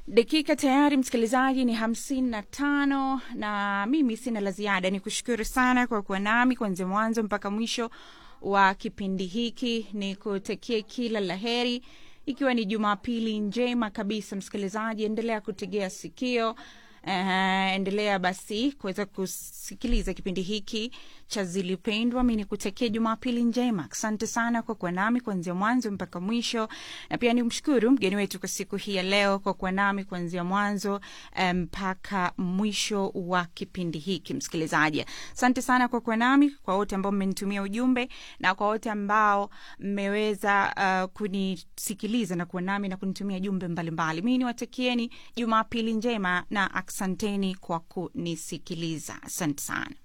dakika tayari msikilizaji ni hamsini na tano na mimi sina la ziada ni kushukuru sana kwa kuwa nami kuanzia mwanzo mpaka mwisho wa kipindi hiki ni kutakie kila la heri ikiwa ni jumapili njema kabisa msikilizaji endelea kutegea sikio Uh, endelea basi kuweza kusikiliza kipindi hiki cha zilipendwa mi nikutakia jumapili njema asante sana kwa kuwa nami kuanzia mwanzo mpaka mwisho na pia ni mshukuru mgeni wetu kwa siku hii ya leo kwa kuwa nami kuanzia mwanzo mpaka um, mwisho wa kipindi hiki msikilizaji asante sana kwa kuwa nami kwa wote ambao mmenitumia ujumbe na kwa wote ambao mmeweza uh, kunisikiliza na kuwa nami na kunitumia jumbe mbalimbali mi niwatakieni jumapili njema na asanteni kwa kunisikiliza asante sana